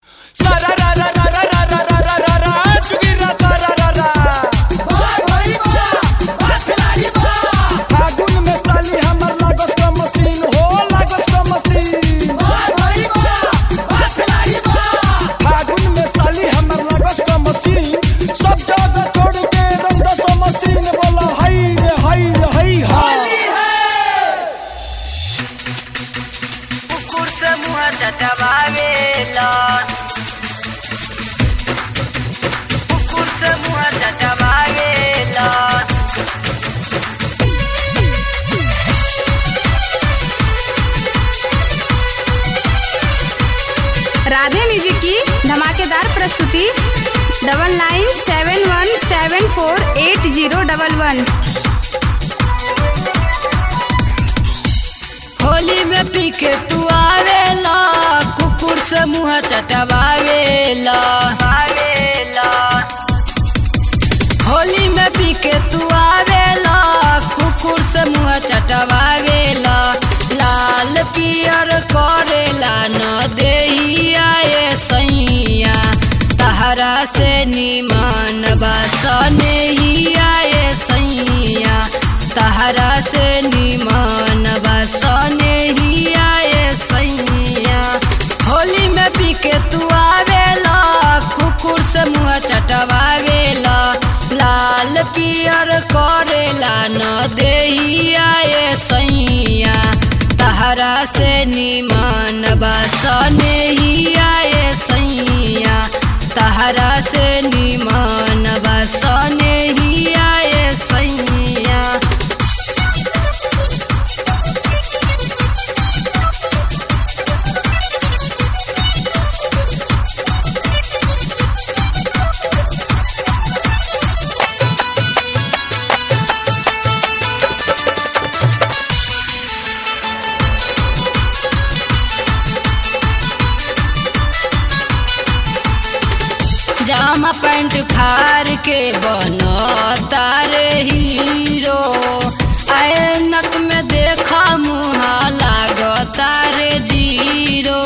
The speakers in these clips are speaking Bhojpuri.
की धमाकेदार प्रस्तुति double nine seven one seven four eight zero double one Holi में पी के तू आवेला कुकुर से मुँह चटवावेला आवेला होली में पी के तू आवेला कुकुर से मुँह चटवावेला लाल पियर करेला न देहिया ये सैया तहरा से निमान बसने ही आए सैया तहरा से निमान बसने ही आए सैया होली में पी के तू आवेला कुकुर से मुँह चटवावेला लाल पियर करेला न देही आए सैया तहरा से निमान बसने ही आए सैया तहरा से निमान बसने ही आए सैया जामा पैंट फार के बनो तारे हीरो ऐनक में देखा मुहा लागो तारे जीरो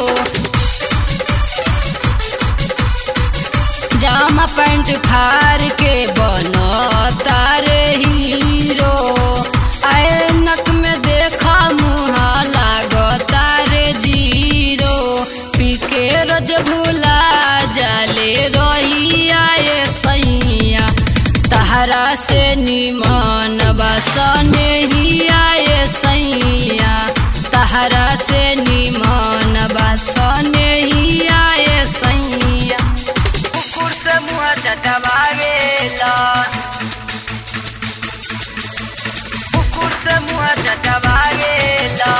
जामा पैंट फार के बनो तारे हीरो ऐनक में देखा मुहा लागो तारे जीरो पी के रोज भूला जाले रही आए सैया तहरा से निमान बसने ही आए सैया तहरा से निमान बसने ही आए सैया कुकुर से मुँह चटवावेला कुकुर से मुँह चटवावेला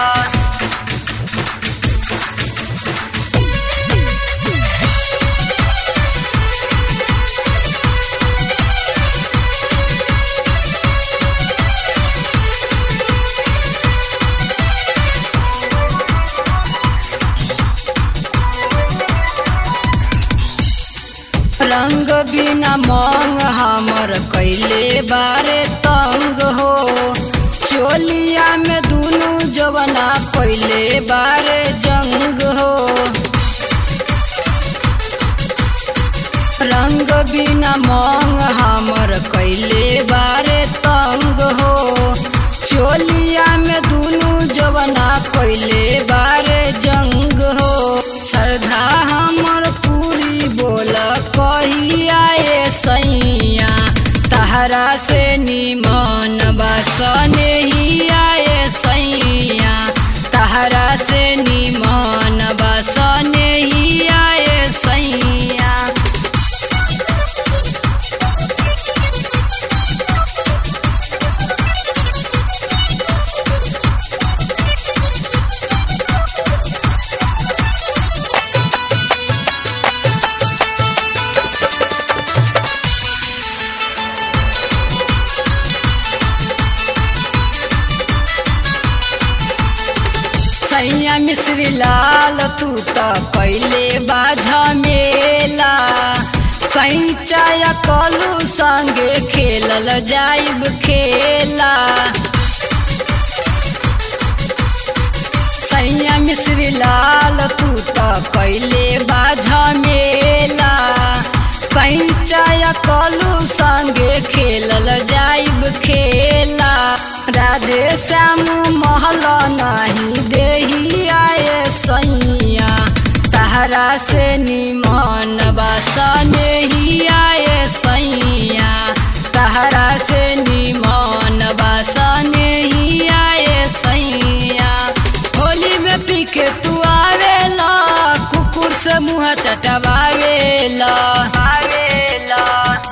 रंग बिना मांग हमर कैले बारे तंग हो चोलिया में दुनु जवना कैले बारे जंग हो रंग बिना मांग हमर कैले बारे तंग हो चोलिया में दुनु जवना कैले बारे जंग हो श्रद्धा हमर पूरी बोल कहिया ये सैया तहरा से निमन बसने ही आए सैया तहरा से निमन बसने ही आए सैया सैया मिश्री लाल तू त कैले बाझ मेला कैचा या कलू संगे खेलल जाइब खेला सैया मिश्री लाल तू त कैले बाझ मेला कंचा कलू संगे खेलल जाइब खेला राधे श्याम महल नहीं देही आए सैया तहरा से निमन बसने ही आए सैया तहरा से निमन बसने ही आए सैया होली में पी के तू आवेला कुकुर से मुँह चटवावेला आवेला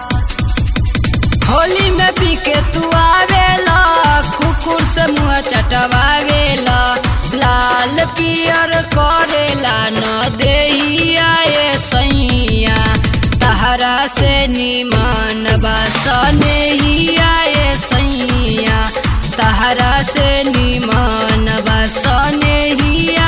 होली में पी के तू आवेला कुकुर से मुँह चटवावेला लाल पियर करेला न देही आए सैया तहरा से निमन बसने ही आए सैया तहरा से निमन बसने ही